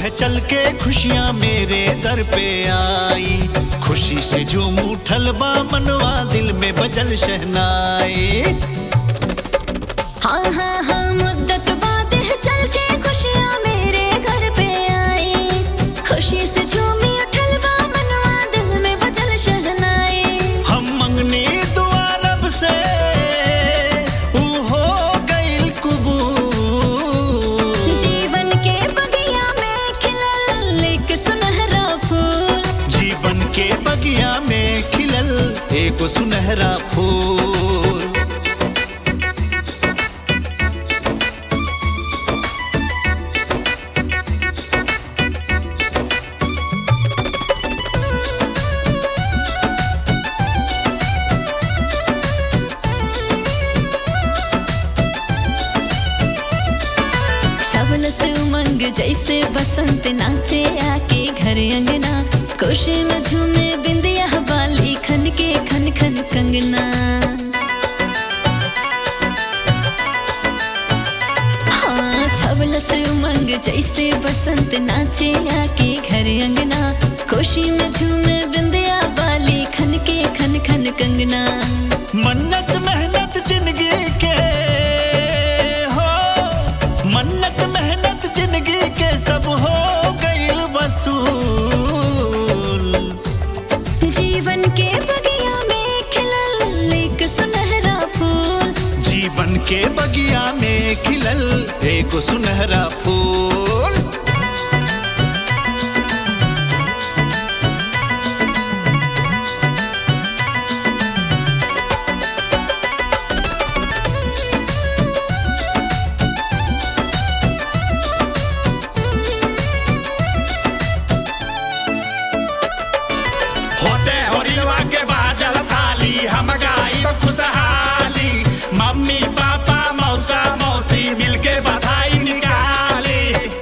है चल के खुशियाँ मेरे दर पे आई खुशी से झूम उठल बा मनवा दिल में बजल शहनाई हाँ हाँ हाँ मुद्दत बाद है चल के खुशियाँ मेरे घर पे आई खुशी से झूमी उठल बा मनवा दिल में बजल शहनाई हम मंगनी दुआ रब से ऊ हो गइल कबूल जीवन के बगिया में खिलल एक सुनहरा फूल जीवन के बगिया में खिलल एक सुनहरा फूल छवल से उमंग जैसे बसंत नाचे आके घर अंगना खुशी में झूमे बिंदिया वाली खन के खन खन कंगना हाँ छवल से उमंग जैसे बसंत नाचे आके घर अंगना खुशी में झूमे बिंदिया वाली खन के खन खन कंगना मन्नत मेहनत जिंदगी के हो मन्नत मेहनत जिंदगी के सब हो गइल वसूल जीवन के बगिया में खिलल एक सुनहरा फूल जीवन के बगिया में खिलल एक सुनहरा फूल होते होरिलवा के बाजल थाली हम गाई खुशहाली मम्मी पापा मौसा मौसी मिलके बधाई निकाली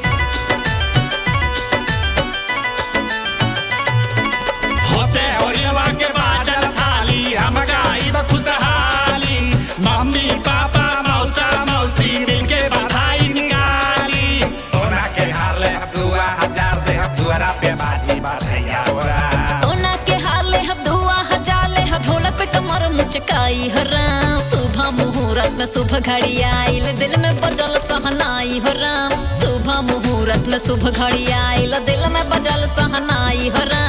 होते होरिलवा के बाजल थाली हम गाई खुशहाली मम्मी पापा मौसा मौसी मिलके बधाई निकाली सोना के हाले हम दुआ हजार दे हम दुआरा पे बाजी बधैया ओरा सोना के हाले हब धुआ हजाले हब ढोलक पे कमर मुचकाई हो राम सुबह मुहूर्त में सुबह घड़ी आइल दिल में बजल सहनाई हो राम सुबह मुहूर्त में सुबह घड़ी आइल दिल में बजल सहनाई हो राम